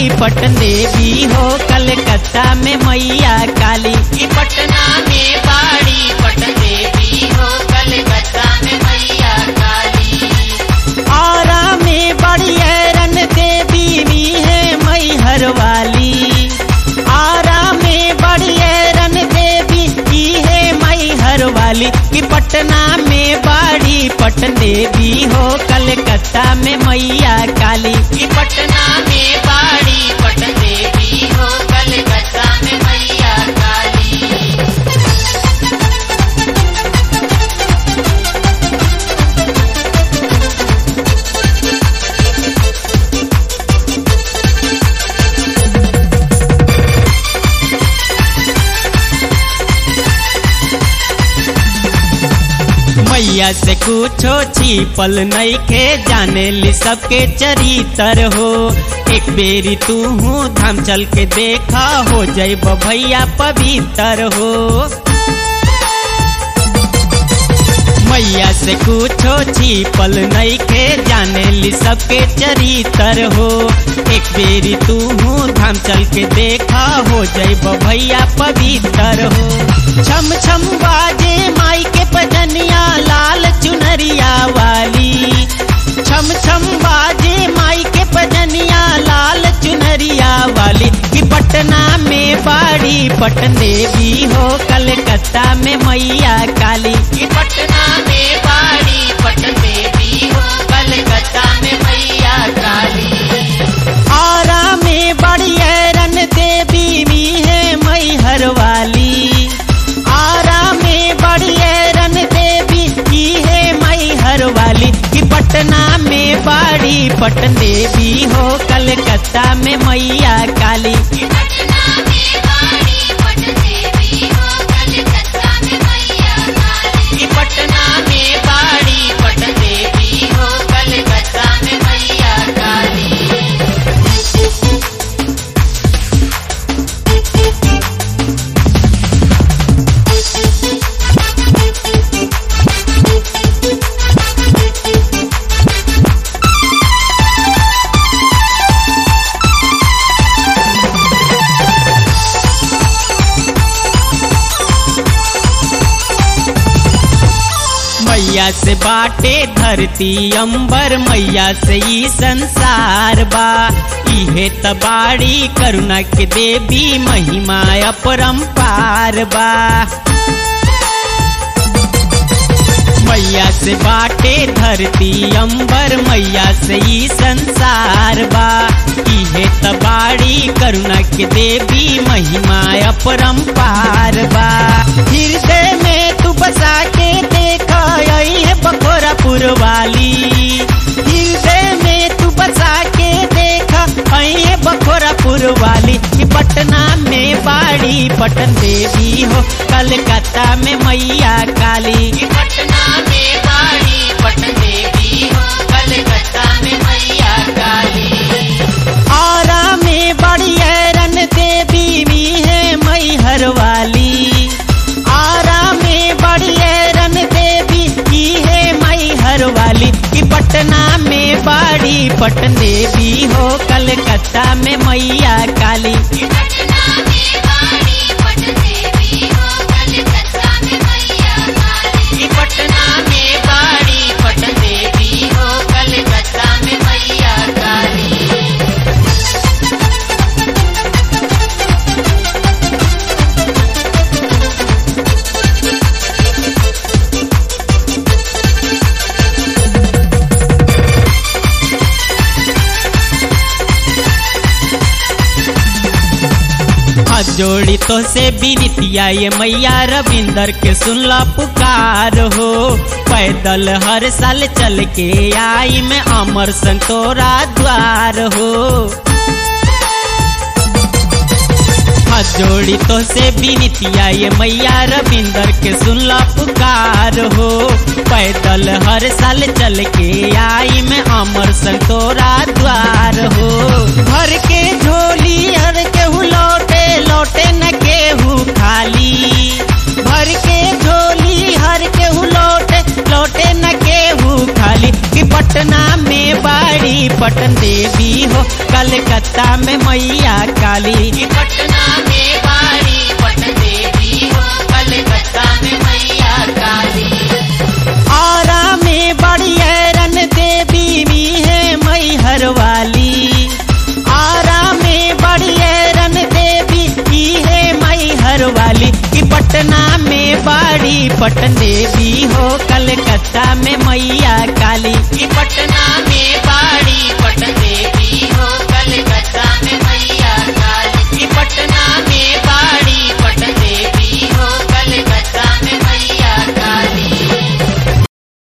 पटन देवी हो कलकत्ता में मैया काली ई पटना में बाड़ी पटन देवी हो कलकत्ता में मैया काली आरा में बड़ी हैरन देवी भी है मैहर वाली आरा में बड़ी हैरन देवी भी है मैहर वाली कि पटना में बाड़ी पटन देवी हो कलकत्ता में मैया काली ई पटना में बाड़ी पटन देवी हो कलकत्ता में मैया काली मैया से कुछो छिपल नहीं खे जाने ली सबके चरित्र हो एक बेरी तू हूँ धाम चल के देखा हो जैब भैया पवित्र हो मैया से कुछो छिपल नहीं खे जाने ली सबके चरित्र हो एक बेरी तू हूँ धाम चल के देखा हो जैब भैया पवित्र हो छम छम बाजे माई के पजनिया लाल चुनरिया वाली छम छम बाजे माई के पजनिया लाल चुनरिया वाली कि पटना में बाड़ी पटन देवी हो कलकत्ता में मैया काली ई पटना में बाड़ी पटन देवी हो कलकत्ता में मैया काली आरा में बड़ी हैरन देवी भी है मैहर वाली आरा में बड़ी हैरन देवी भी है मैहर वाली कि पटना में बाड़ी पटन देवी हो कलकत्ता में मैया काली ई पटना में बाड़ी पटन देवी हो कलकत्ता में मैया काली ई पटना में बाड़ी पटन देवी हो कलकत्ता में मैया काली मैया से बाटे धरती अंबर मैया से ई संसार बा इहे तबाड़ी करुणा के देवी महिमा अपरंपार बा मैया से बाटे धरती अंबर मैया से ई संसार बा इहे तबाड़ी करुणा के देवी महिमा अपरंपार बा हृदय में तू बसा के देखा यही है बखोरापुर वाली हृदय में तू बसा के देखा यही है बखोरापुर वाली कि पटना में बाड़ी पटन देवी हो कलकत्ता में मैया काली ई पटना में बाड़ी पटन देवी हो कलकत्ता में मैया काली आरा में बड़ी हैरन देवी भी है मैहर वाली आरा में बड़ी हैरन देवी भी है मैहर वाली कि पटना में बाड़ी पटन देवी हो कलकत्ता में मैया काली ई पटना में बाड़ी पटन देवी हो कलकत्ता में मैया काली ई पटना में बाड़ी पटन देवी हो कलकत्ता में मैया काली हाथ जोड़ी तो से बिनतिया ये मैया रविंदर के सुनला पुकार हो पैदल हर साल चल के आई मैं अमर संतोरा द्वार हो हाथ जोड़ी तो से बिनतिया ये मैया रविंदर के सुनला पुकार हो पैदल हर साल चल के आई मैं अमर संतोरा द्वार हो भर के झोली हर केहू लौटे लौटे न केहू खाली भर के झोली हर केहू लौटे लौटे न केहू खाली कि पटना में बाड़ी पट पटन देवी हो कलकत्ता में मैया काली कि पटना में बाड़ी पटन देवी हो कलकत्ता में मैया काली आरा में बड़ी हैरन देवी भी है मैहर वाली आरा में बड़ी हैरन देवी भी है मैहर वाली कि पटना में बड़ी पटन देवी हो कलकत्ता में मैया काली कि पटना में